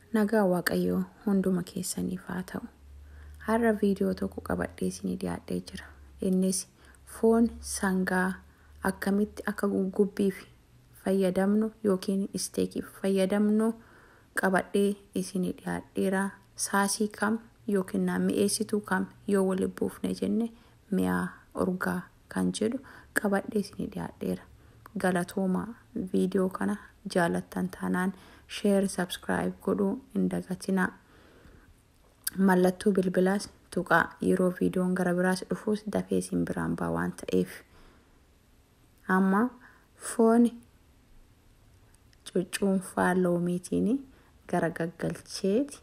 Nagaa Waaqayyoo hunduma keessaniif haa ta'u. Har'a viidiyoo tokko qabadhee isinii dhiyaadhee jira. Innis foon sangaa akkamitti akka gugubbiif fayyadamnu yookiin isteekiif fayyadamnu qabadhee isinii dhiyaadheera. Saasii kam yookiin mi'eessituu kam yoo waliin buufne jenne mi'aa urgaa kan jedhu qabadhee isinii dhiyaadheera. Galatoomaa viidiyoo kana jaalattan taanaan sheer sabskiraayib godhuu hin dagatinaa. Mallattoo bilbilaas tuqaa yeroo viidiyoon gara biraas dhufuus dafee isin biraan ba'a waan ta'eef. Amma foon cuccuunfaa loomiitiin gara gaggalcheeti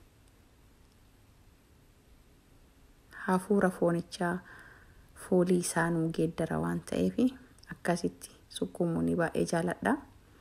hafuura foonichaa foolii isaa nuu geeddara waan ta'eef akkasitti sukkuumuu ni baay'ee jaaladha.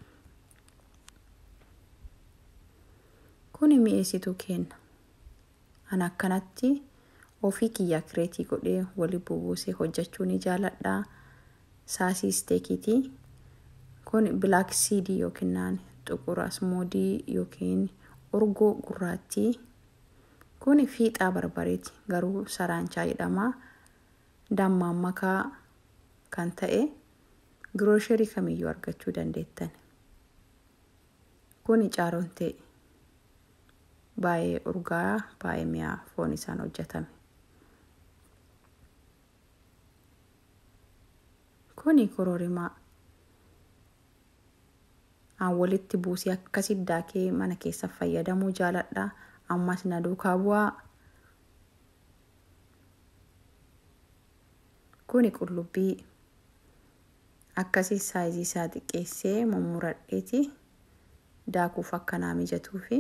Kuni mi'eessituu kenna. An akkanatti ofii kiyyaa kireetii godhee wali bubuusee hojjechuu ni jaaladha. Saasii isteekiitii. Kun bilaak siidii yookiin xuqura asmoodii yookiin urgoo gurraattii. Kun fiixaa barbareeti garuu saranchaa jedhama. Dammaan makaa kan ta'e giroosherii kamiyyuu argachuu dandeettan. Kun caarontee baay'ee urgaa baay'ee mi'aa foon isaan hojjetame. Kuni kororimaa. An walitti buusee akkasitti daakee mana keessa fayyadamuu jaaladha. Ammas na duukaa bu'aa. Kuni qullubbii akkasii saayizii isaa xiqqeessee mummuradheeti daakuuf akkanaa mijatuufi.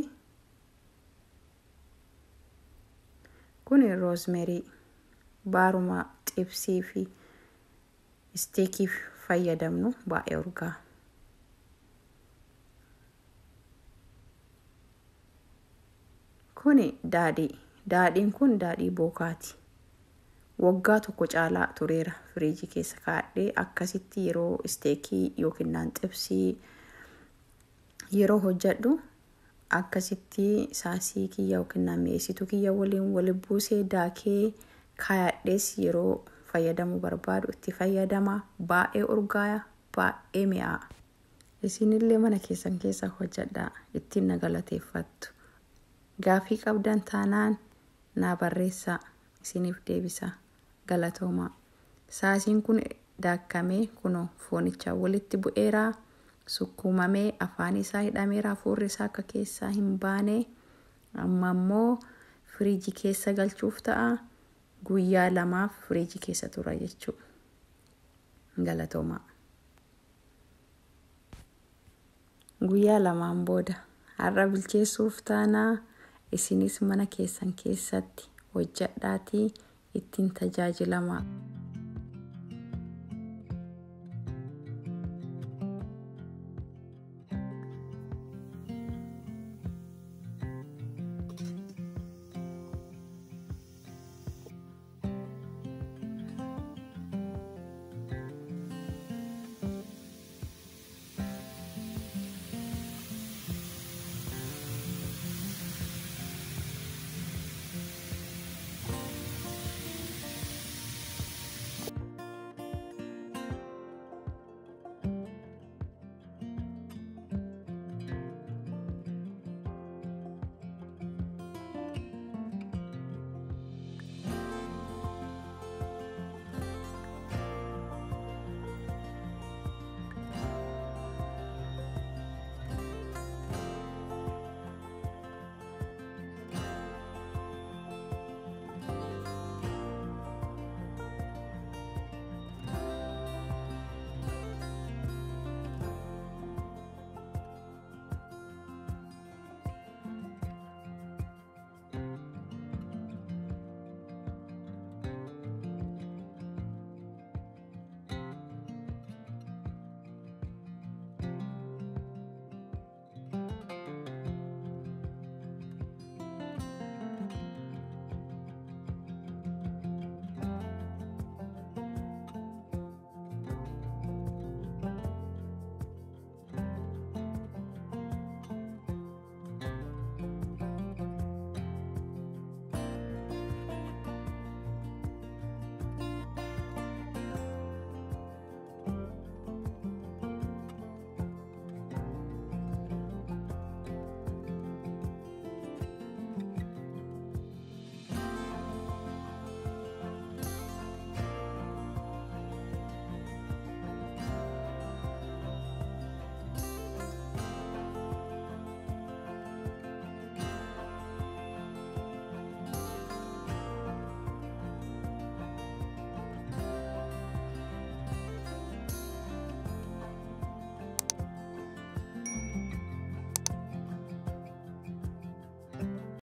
Kuni roozmerii baaruma xibsii fi isteekiif fayyadamnu baay'ee urgaa. Kuni daadhii. Daadhiin kun daadhii bookaati. Waggaa tokko caalaa tureera firiijii keessa kaa'adhee akkasitti yeroo isteekii yookiin xibsii yeroo hojjedhu akkasitti saasii kiyya yookiin mi'eessituu kiyya waliin wali buusee daakee kaayadhees yeroo fayyadamuu barbaadu itti fayyadama. Baay'ee urgaaya baay'ee mi'aa. Isinillee mana keessan keessa hojjedhaa ittiin na galateeffattu. Gaafii qabdan taanaan naa barreessaa isiniif deebisa. Galatoomaa. Saasiin kun daakkamee kunoo foonicha walitti bu'eeraa. Sukkuumamee afaan isaa hidhameera hafuurri isaa akka keessaa hin baane. Amma immoo firiijii keessa galchuuf ta'a. Guyyaa lamaaf firiijii keessa tura jechuudha. Galatoomaa. Guyyaa lamaan booda har'a bilcheessuuf taanaa isinis mana keessan keessatti hojjedhaatii ittiin tajaajilamaa.